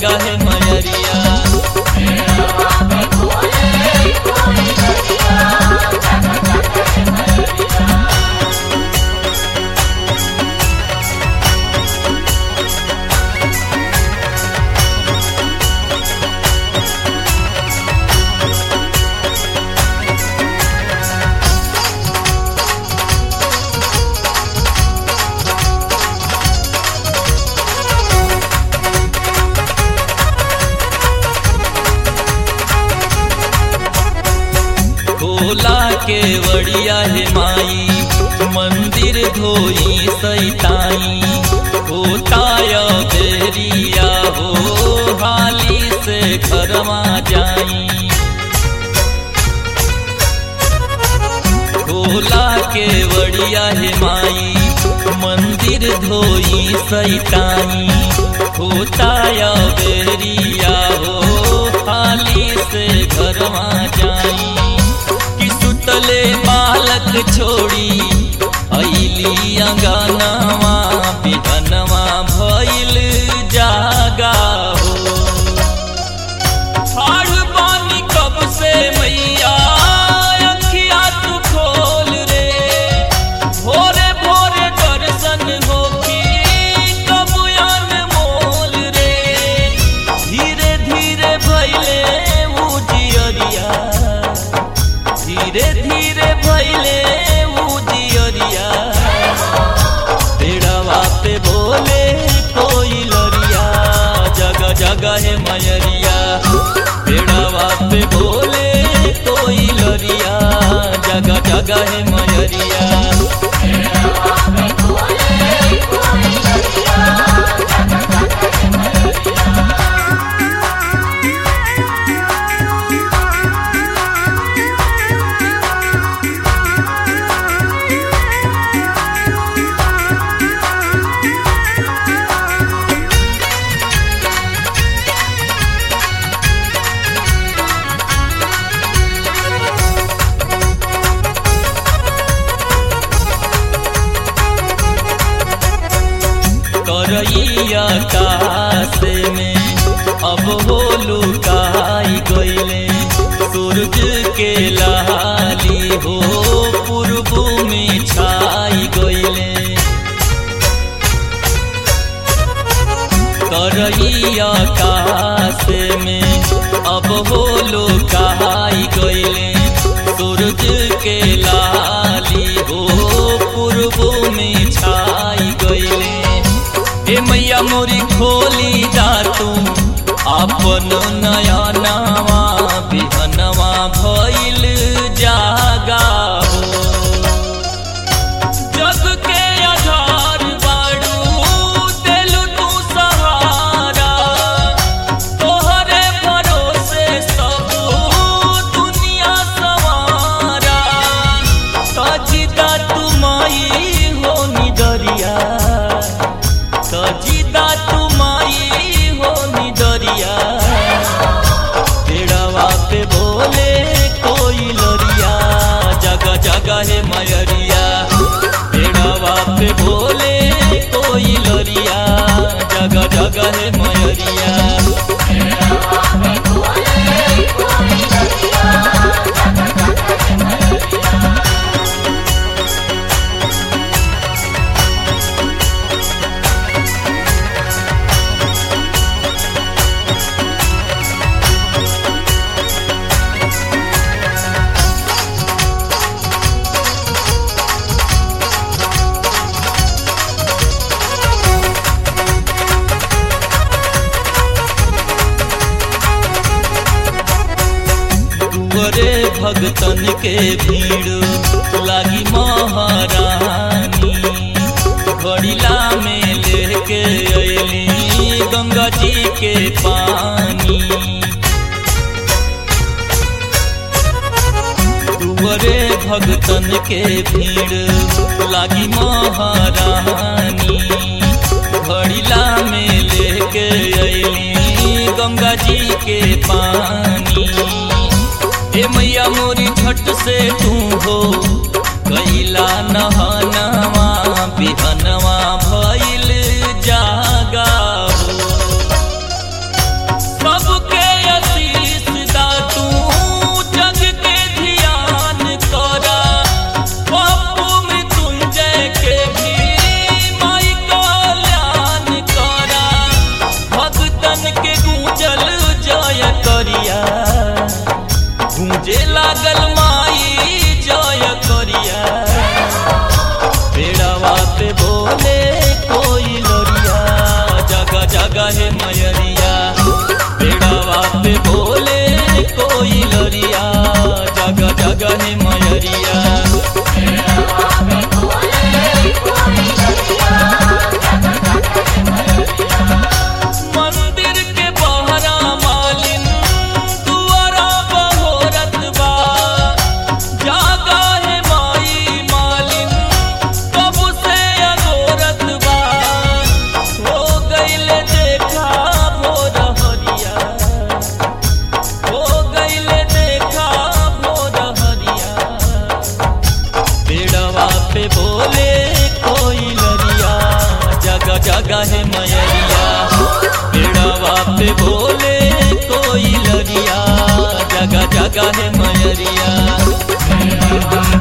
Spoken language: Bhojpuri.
जगह है मयरिया खोला के वड़िया है माई मंदिर धोई सैताई होताय बेरिया हो हाली से घरवा जाई खोला के वड़िया है माई मंदिर धोई सैताई होताय बेरिया हो हाली से घरवा जाई कि सुतले बालक छोड़ी अली अंगनवा बिहनवा भइल जागा हो ठाढ़ बानी कब से मैया अखिया तू खोल रे भोरे भोरे दर्शन होखी कब मोल रे धीरे धीरे भैले उजियरिया धीरे धीरे भैले उजियरिया पेड़वा पे बोले कोई लरिया जगह जगह है मयरिया पेड़वा पे बोले कोई लरिया जगह जगह है मयरिया करैया काश में अब हो लुकाई गईले सूरज के लाली हो पूर्व में छाई गईले करैया काश में अब हो लुकाई गईले सूरज के लाली हो पूर्व में छाई गईले ए मैया मोरी खोली जा तू अपन नया नवा बिहनवा भइल जागा हो जग के आधार बाड़ू देलू तू सहारा तोहरे भरोसे सब दुनिया सवारा सजिदा तुमाई हो निदरिया सजिदा तुमाई हो निदरिया पेड़वा पे बोले कोई लरिया जगह जगह है मयरिया पेड़वा पे बोले कोई लरिया जगह जगह है मयरिया दुअरे भगतन के भीड़ लागी महारानी घड़िला में लेके अली गंगा जी के पानी दुअरे भगतन के भीड़ लागी महारानी घड़िला में लेके अली गंगा जी के पानी ए मैया मोरी छठ से तू हो कैला नहनवा बिहनवा भइल जागा हो जगह है मयरिया बेड़ावा पे बोले कोई लरिया जगह जगह है मयरिया मंदिर के बहरा मालिन दुआरा बहोरत बा जागा है माई मालिन कब से अगोरत बा हो गईले देखा भोर हरिया हो गईले देखा भोर हरिया पेड़वा पे बोले कोई लरिया जगह जगह है मयरिया पेड़वा पे बोले कोई लरिया जगह जगह है मयरिया